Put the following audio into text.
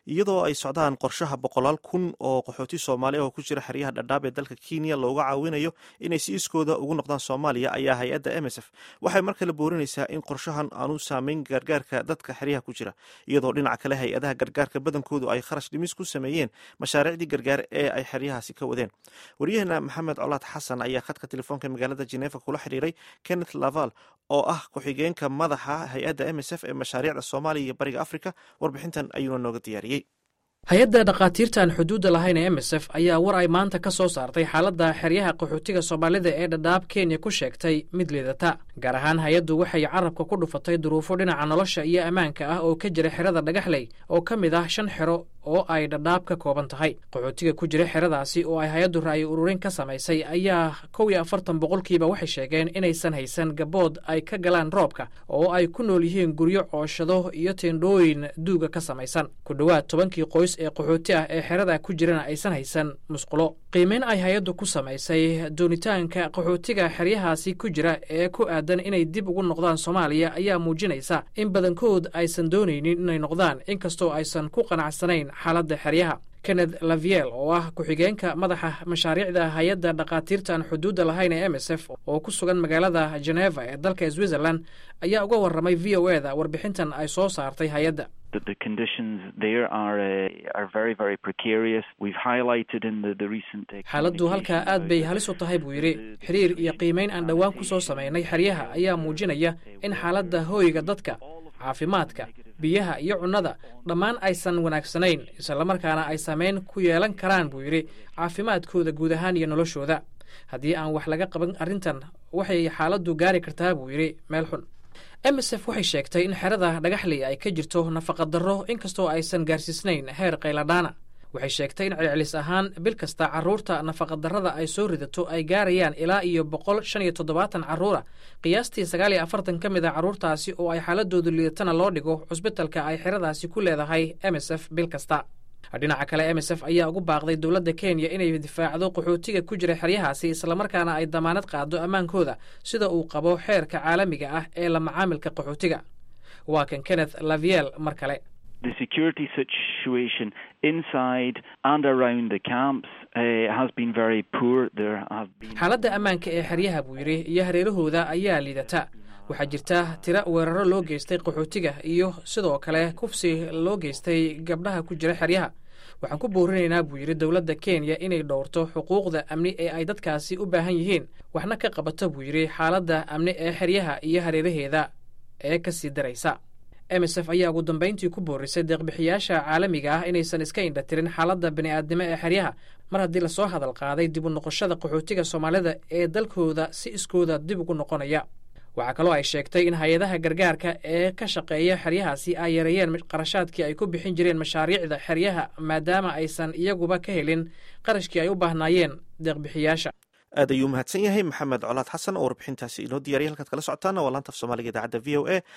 iyadoo ay socdaan qorshaha boqolaal kun oo qaxooti soomaali ah oo ku jira xeryaha dhadhaab ee dalka kenya looga caawinayo inay si iskooda ugu noqdaan soomaaliya ayaa hay-adda m s f waxay mar kale boorinaysaa in qorshahan aanu saameyn gargaarka dadka xeryaha ku jira iyadoo dhinaca kale hay-adaha gargaarka badankoodu ay kharash dhimis ku sameeyeen mashaariicdii gargaar ee ay xeryahaasi ka wadeen waryaheena maxamed colaad xasan ayaa khadka telefoonka magaalada jeneeva kula xiriiray kenneth laval oo ah ku-xigeenka madaxa hay-adda m s f ee mashaariicda soomaaliya iyo bariga africa warbixintan ayuuna nooga diyaariyey hay-adda dhakhaatiirta aan xuduudda lahayn ee m s f ayaa war ay maanta ka soo saartay xaaladda xeryaha qaxootiga soomaalida ee dhadhaab kenya ku sheegtay mid liidata gaar ahaan hay-addu waxay carabka ku dhufatay duruufo dhinaca nolosha iyo ammaanka ah oo ka jira xerada dhagaxley oo ka mid ah shan xero oo ay dhadhaab ka kooban tahay qaxootiga ku jira xeradaasi oo ay hay-addu ra'yi ururin ka samaysay ayaa kow iyo afartan boqolkiiba waxay sheegeen inaysan haysan gabood ay ka galaan roobka oo ay ku nool yihiin guryo cooshado iyo teendhooyin duuga ka samaysan ku dhowaad tobankii qoys ee qaxooti ah ee xerada ku jirana aysan haysan musqulo qiimeyn ay hay-addu ku samaysay doonitaanka qaxootiga xeryahaasi ku jira ee ku aadan inay dib ugu noqdaan soomaaliya ayaa muujinaysa in badankood aysan doonaynin inay noqdaan inkastoo aysan ku qanacsanayn xaaladda xeryaha kenneth laviel oo ah ku-xigeenka madaxa mashaariicda hay-adda dhakhaatiirta aan xuduudda lahayn ee m s f oo ku sugan magaalada geneva ee dalka switzerland ayaa uga warramay v o e da warbixintan ay soo saartay hay-adda xaaladdu halkaa aad bay halis u tahay buu yidhi xiriir iyo qiimeyn aan dhowaan ku soo samaynay xeryaha ayaa muujinaya in xaaladda hooyga dadka caafimaadka biyaha iyo cunnada dhammaan aysan wanaagsanayn islamarkaana ay saameyn ku yeelan karaan buu yidhi caafimaadkooda guud ahaan iyo noloshooda haddii aan wax laga qaban arrintan waxay xaaladdu gaari kartaa buu yidhi meel xun m s f waxay sheegtay in xerada dhagaxley ay ka jirto nafaqadarro inkastoo aysan gaarsiisnayn heer qayladhaana waxay sheegtay in celcelis ahaan bil kasta carruurta nafaqadarrada ay soo ridato ay gaarayaan ilaa iyo boqol shan iyo toddobaatan carruura qiyaastii sagaal iyo afartan ka mid a carruurtaasi oo ay xaaladoodu liidatana loo dhigo cusbitalka ay xeradaasi ku leedahay m s f bil kasta dhinaca kale m s f ayaa ugu baaqday dowladda kenya inay difaacdo qaxootiga ku jira xeryahaasi islamarkaana ay damaanad qaado ammaankooda sida uu qabo xeerka caalamiga ah ee la macaamilka qaxootiga waa kan kenneth laviel mar kale xaaladda ammaanka ee xeryaha buu yidhi iyo hareerahooda ayaa liidata waxaa jirta tira weeraro loo geystay qaxootiga iyo sidoo kale kufsi loo geystay gabdhaha ku jira xeryaha waxaan ku boorinaynaa buu yidhi dowladda kenya inay dhowrto xuquuqda amni ee ay dadkaasi u baahan yihiin waxna ka qabato buu yidhi xaaladda amni ee xeryaha iyo hareeraheeda ee ka sii daraysa m s f ayaa ugu dambayntii ku boorisay deeqbixiyaasha caalamiga ah inaysan iska indhatirin xaaladda bini'aadnimo ee xeryaha mar haddii lasoo hadal qaaday dib u noqoshada qaxootiga soomaalida ee dalkooda si iskooda dib ugu noqonaya waxaa kaloo ay sheegtay in hay-adaha gargaarka ee ka shaqeeya xeryahaasi ay yareeyeen qarashaadkii ay ku bixin jireen mashaariicda xeryaha maadaama aysan iyaguba ka helin qarashkii ay u baahnaayeen deeqbixiyaasha aad ayuu mahadsan yahay maxamed colaad xasan oo warbixintaasi inoo diyaariya halkaad kala socotaana waa laanta af soomaaliga idaacadda v o a